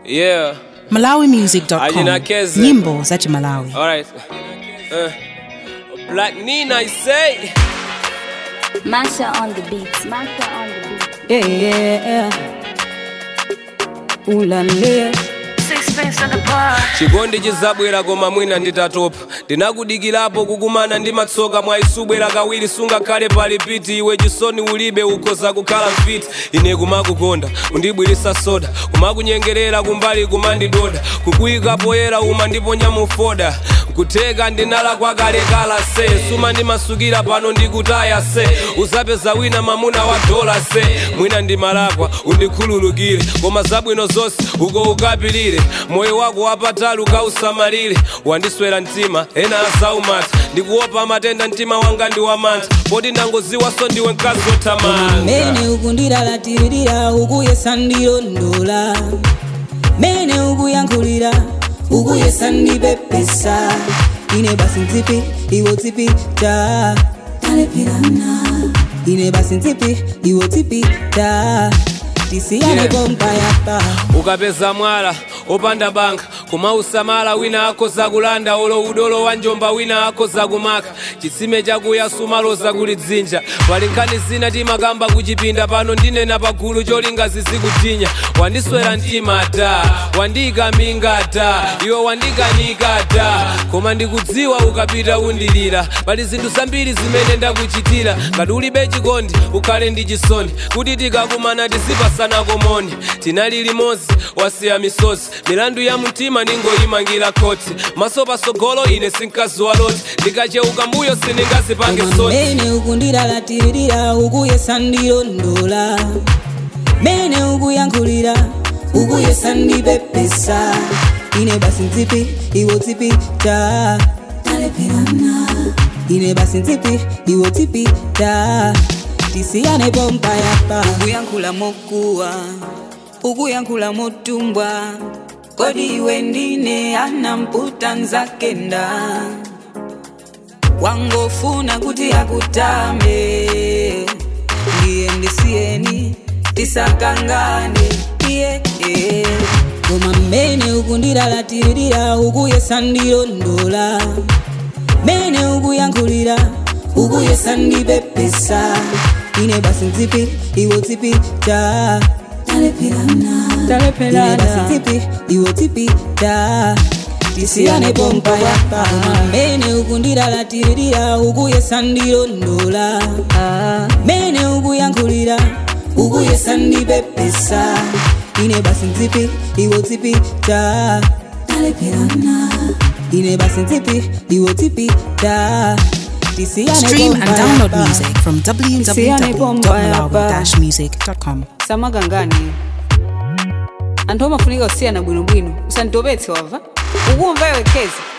Yeah. malawimusic.com Ajinakeze. nyimbo za chimalawi All right. Uh, Black Nina, I say. Masha on the beat. Masha on the beat. Yeah, yeah, yeah. Ulale. chikondi chizabwera koma mwina nditatopa ndinakudikirapo kukumana ndi matsoka mwaisubwera kawiri sungakhale pali piti iwe chisoni ulibe ukhoza kukhala mfiti ine kumakukonda undibwirisa soda kumakunyengerera kumbali kumandidoda kukuyika poyera uma ndiponya mufoda kutheka ndinala kwakalekala se suma ndimasukira pano ndikutaya se uzapeza wina mamuna wa dola se mwina ndimalakwa undikhululukire koma zabwino zonse uko ukapilire moyo wako wapatali ukausamalire wandiswera mtima ena asaumata ndikuopa matenda mtima wanga ndi wamantha poti ndangoziwaso ndiwe mkazi othamanga mene ukundilalatirira ukuyesa ndilondola mene ukuyankhulira ukuyesa ndipepesa ine basi ntsipi iwo tsipi ta talepherana ine basi ntsipi iwo tsipi ta tisiyane Yeah. pompayapa ukapeza mwala opanda banka kumausamala wina akhoza kulanda olo udolo wa njomba wina akhoza kumaka chitsime chakuya sumaloza kulidzinja pali nkhani zina timakamba kuchipinda pano ndinena pagulu cholinga zizikutinya wandiswera mtima ta wandiyika minga ta iwe wandikanika ta koma ndikudziwa ukapita undilira pali zinthu zambiri zimene ndakuchitira ngati ulibe chikondi ukhale ndi chisoni kuti tikakumana tizipasana komoni tinali limodzi wasiya misozi milandu ya mtima ningoyimangira khoti maso pasogolo ine sinkazi waloti ndikacheuka mbuyo siningazipange soni mene ukundilalatirira ukuyesa ndilondola mene ukuyankhulira ukuyesa ndipepesa ine basi ntsipi iwo tsipi ta talepherana ine basi ntsipi iwo tsipi ta tisiyane pompayapa ukuyankhula mokuwa ukuyankhula motumbwa kodi iwe ndine anamputa nzakenda wangofuna kuti akutambe ndiye ndisiyeni tisakangane iye iye. koma mmene ukundilalatirira ukuyesa ndilondola mene ukuyankhulira ukuyesa ndipepesa ine basi ntsipi iwo tsipi ta talepherana ine basi ntsipi iwo tsipi ta tisiyane pompayapa koma mmene ukundilalatirira ukuyesa ndilondola mene ukuyankhulira ukuyesa ndipepesa ine basi ntsipi iwo tsipi ta talepherana ine basi ntsipi iwo tsipi ta tisiyane stream and pompayapa. download music from Tisiyane pompayapa. www.malawi-music.com samagangani anthu amafunika kusiyana bwinobwino usanditopetse wava ukumva iwe kezi